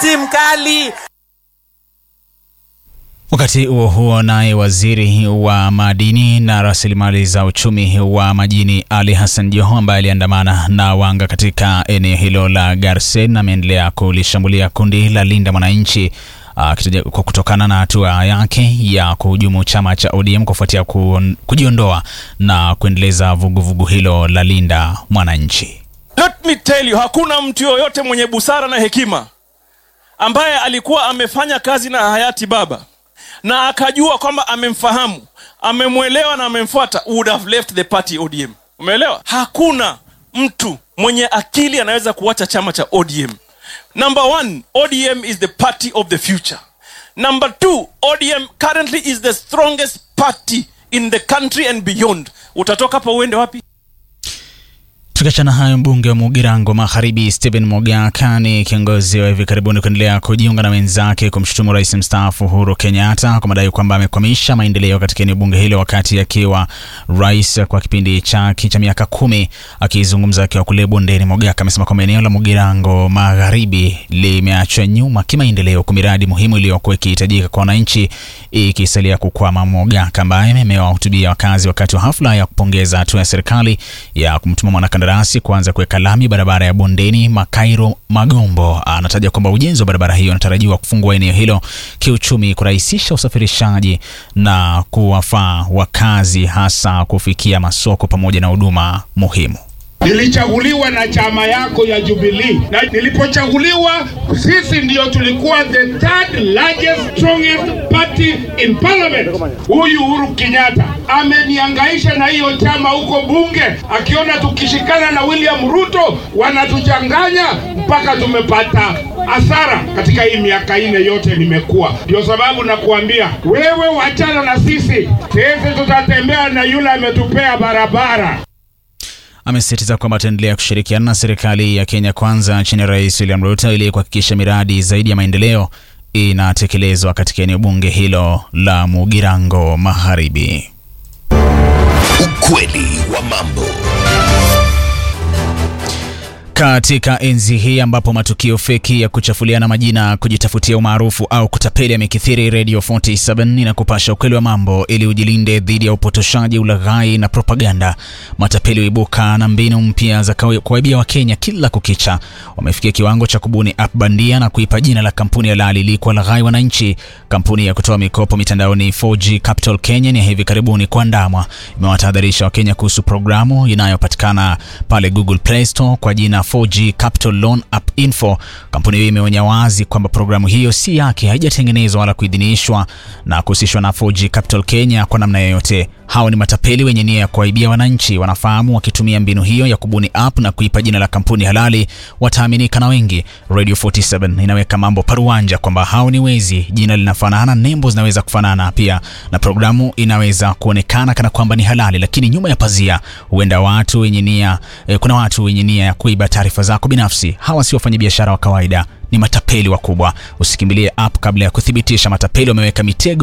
si mkali. Wakati huo huo, naye waziri wa madini na rasilimali za uchumi wa majini Ali Hassan Joho ambaye aliandamana na wanga katika eneo hilo la Garsen ameendelea kulishambulia kundi la Linda Mwananchi kwa kutokana na hatua yake ya kuhujumu chama cha ODM kufuatia kujiondoa na kuendeleza vuguvugu hilo la Linda Mwananchi. Let me tell you, hakuna mtu yoyote mwenye busara na hekima ambaye alikuwa amefanya kazi na hayati baba na akajua kwamba amemfahamu, amemwelewa na amemfuata, would have left the party ODM. Umeelewa? Hakuna mtu mwenye akili anaweza kuacha chama cha ODM. Number one, ODM is the party of the future. Number two, ODM currently is the strongest party in the country and beyond. Utatoka hapa uende wapi? Tukiachana hayo, mbunge wa Mugirango Magharibi Stephen Mogaka ni kiongozi wa hivi karibuni kuendelea kujiunga na wenzake kumshutumu rais mstaafu Uhuru Kenyatta kwa madai kwamba amekwamisha maendeleo katika eneo bunge hilo wakati akiwa rais kwa kipindi chake cha miaka kumi. Akizungumza akiwa kule bondeni, Mogaka amesema kwamba eneo la Mugirango Magharibi limeachwa nyuma kimaendeleo kwa miradi muhimu iliyokuwa ikihitajika kwa wananchi ikisalia kukwama. Mogaka ambaye amewahutubia wakazi wakati wa hafla ya kupongeza hatua ya serikali ya kumtuma mwanakandarasi kuanza kuweka lami barabara ya bondeni Makairo Magombo, anataja kwamba ujenzi wa barabara hiyo unatarajiwa kufungua eneo hilo kiuchumi, kurahisisha usafirishaji na kuwafaa wakazi, hasa kufikia masoko pamoja na huduma muhimu. Nilichaguliwa na chama yako ya Jubilee, na nilipochaguliwa sisi ndio tulikuwa the third largest strongest party in parliament. Huyu Uhuru Kenyatta ameniangaisha na hiyo chama huko bunge, akiona tukishikana na William Ruto wanatuchanganya mpaka tumepata hasara katika hii miaka ine yote nimekuwa. Ndio sababu nakuambia wewe, wachana na sisi, sisi tutatembea na yule ametupea barabara. Amesisitiza kwamba ataendelea kushirikiana na serikali ya Kenya Kwanza chini ya Rais William Ruto ili kuhakikisha miradi zaidi ya maendeleo inatekelezwa katika eneo bunge hilo la Mugirango Magharibi. Ukweli wa mambo. Katika enzi hii ambapo matukio feki ya kuchafuliana majina, kujitafutia umaarufu au kutapeli yamekithiri, Radio 47 inakupasha ukweli wa mambo ili ujilinde dhidi ya upotoshaji, ulaghai na propaganda. Matapeli huibuka na mbinu mpya za kuwaibia Wakenya kila kukicha. Wamefikia kiwango cha kubuni app bandia na kuipa jina la kampuni halali ili kuwalaghai wananchi. Kampuni ya kutoa mikopo mitandaoni 4G Capital Kenya ni hivi karibuni kuandamwa, imewatahadharisha Wakenya kuhusu programu inayopatikana pale Google Play Store kwa jina 4G Capital Loan App Info. Kampuni hiyo imeonya wazi kwamba programu hiyo si yake, haijatengenezwa wala kuidhinishwa na kuhusishwa na 4G Capital Kenya kwa namna yoyote. Hao ni matapeli wenye nia ya kuwaibia wananchi. Wanafahamu wakitumia mbinu hiyo ya kubuni app na kuipa jina la kampuni halali wataaminika na wengi. Radio 47 inaweka mambo paruanja kwamba hao ni wezi. Jina linafanana, nembo zinaweza kufanana pia, na programu inaweza kuonekana kana kwamba ni halali, lakini nyuma ya pazia huenda watu wenye nia eh, kuna watu wenye nia ya kuiba taarifa zako binafsi. Hawa si wafanyabiashara wa kawaida, ni matapeli wakubwa. Usikimbilie app kabla ya kuthibitisha. Matapeli wameweka mitego